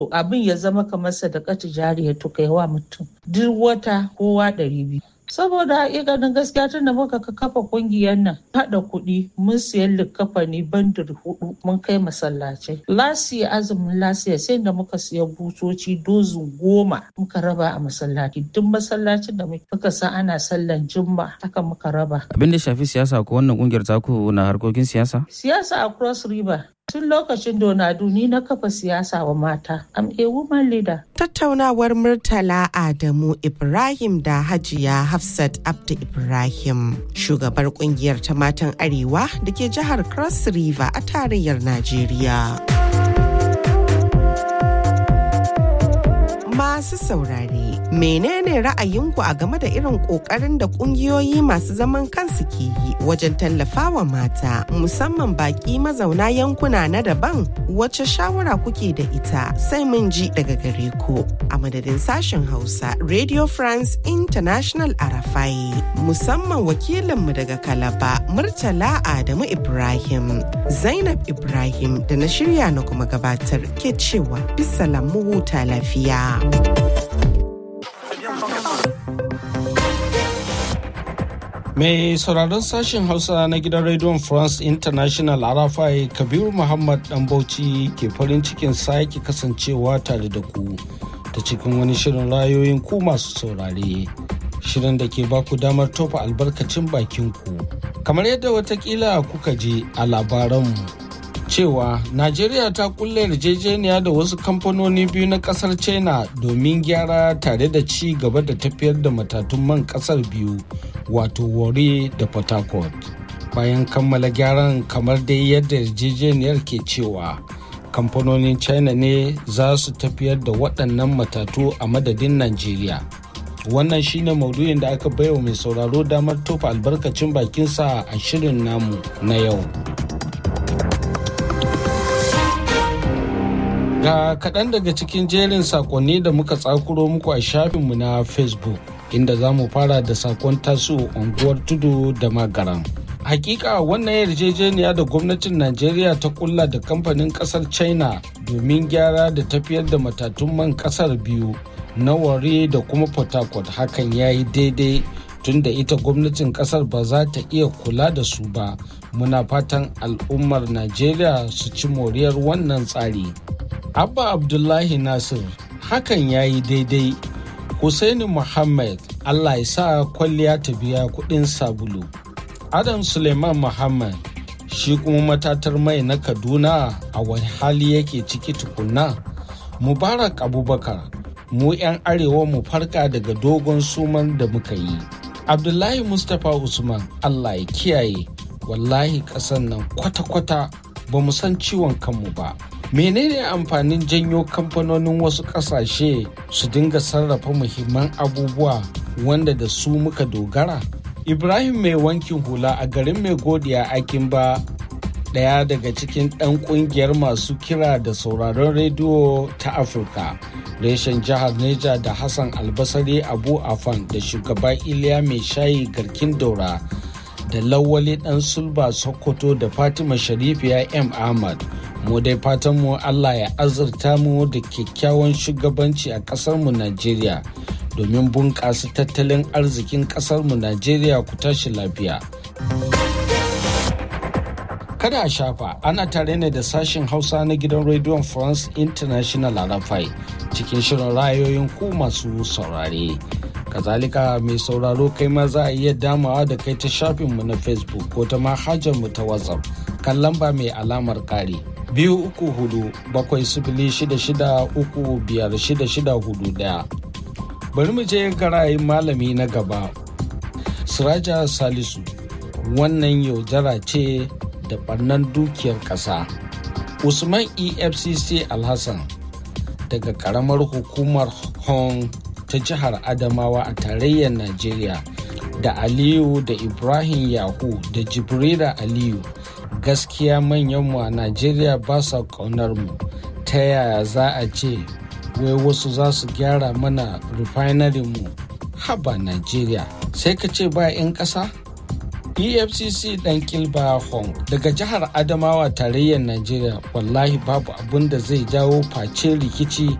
abin ya zama kamar sadakatu jariya to kai wa mutum duk wata kowa ɗari biyu saboda ganin gaskiya tun da muka kafa kungiyar nan haɗa kuɗi mun siyan likafani bandir hudu mun kai masallacai lasiya azumin lasiya sai da muka siya butoci dozin goma muka raba a masallaci duk masallacin da muka san ana sallan jumma haka muka raba abin da shafi siyasa ko wannan kungiyar taku na harkokin siyasa siyasa a cross river tun lokacin donadu ni na kafa siyasa wa mata am a woman leader tattaunawar murtala adamu ibrahim da hajiya hafsat abdu ibrahim shugabar kungiyar ta matan arewa da ke jihar cross river a tarayyar najeriya masu saurare menene ra'ayinku a game da irin kokarin da kungiyoyi masu zaman kansu ke yi wajen tallafawa mata musamman baki mazauna yankuna na daban wacce shawara kuke da ita sai mun ji daga gare ku a madadin sashen hausa radio france international arafai musamman wakilinmu daga kalaba murtala adamu ibrahim zainab ibrahim da na shirya na kuma gabatar ke cewa bisa lamu huta lafiya. Mai sauraron sashen Hausa na gidan Radio France International Arafai Kabiru Muhammad Dan Bauchi ke farin cikin sake kasancewa tare da ku ta cikin wani shirin rayoyin ku masu saurare. Shirin da ke baku damar tofa albarkacin bakin ku. Kamar yadda watakila kuka je a labaranmu cewa Najeriya ta kulle yarjejeniya da wasu kamfanoni biyu na kasar China domin gyara tare da ci gaba da tafiyar da matatun man kasar biyu wato Warri da Port Harcourt. Bayan kammala gyaran kamar dai yadda yarjejeniyar ke cewa kamfanonin China ne za su tafiyar da waɗannan matatu a madadin Najeriya. Wannan shine maudu'in da aka baiwa mai sauraro damar tofa albarkacin bakinsa a shirin namu na yau. Ga kaɗan daga cikin jerin sakonni da muka tsakuro muku a shafinmu na Facebook, inda za mu fara da sakon tasu unguwar tudu da magaran. Hakika wannan yarjejeniya da gwamnatin Najeriya ta kulla da kamfanin kasar China domin gyara da tafiyar da matatun man kasar biyu na ware da kuma Port Harcourt hakan ya yi daidai tunda ita gwamnatin kasar ba za ta iya kula da su ba. Muna fatan al'ummar Najeriya su ci moriyar wannan tsari. Abba Abdullahi Nasir hakan ya yi daidai. Hussaini Muhammad Allah ya sa kwalliya ta biya kuɗin sabulu. Adam Suleiman Muhammad shi kuma matatar mai na Kaduna a wani hali yake ciki tukunna. Mubarak Abubakar mu 'yan arewa mu farka daga dogon suman da muka yi. Abdullahi Mustapha Usman Allah ya kiyaye wallahi ƙasan nan kwata-kwata ba mu san ciwon kanmu ba. menene amfanin janyo kamfanonin wasu kasashe su dinga sarrafa muhimman abubuwa wanda da su muka dogara ibrahim mai wankin hula a garin mai godiya akin ba daya daga cikin ɗan ƙungiyar masu kira da sauraron rediyo ta afirka reshen jihar neja da hassan albasari abu afan da shugaba iliya mai shayi garkin daura da lawali ɗan sulba sokoto da fatima sharifiya m ahmad mu dai fatan mu Allah ya azurta mu da kyakkyawan shugabanci a ƙasar mu Najeriya domin bunƙasa tattalin arzikin ƙasar mu Najeriya ku tashi lafiya. Kada a shafa ana tare ne da sashen Hausa na gidan rediyon France International a Rafai cikin shirin rayoyin ku masu saurare. Kazalika mai sauraro kai ma za a iya damawa da kai ta shafinmu na Facebook ko ta manhajar mu ta WhatsApp kan lamba mai alamar kare. biyu uku hudu bakwai sifili shida shida uku biyar shida shida hudu daya bari mu je garayin malami na gaba siraja salisu wannan yaudara ce da barnan dukiyar ƙasa usman efcc alhassan daga ƙaramar hukumar hong ta jihar adamawa a tarayyar najeriya da aliyu da ibrahim yahu da jibrila aliyu gaskiya manyanmu a najeriya ba sa kaunar mu ta yaya za a ce wai wasu za su gyara mana refinery mu haba najeriya sai ka ce ba 'yan ƙasa pfcc dan kilba hong daga jihar adamawa tarayyar najeriya wallahi babu abun da zai jawo face rikici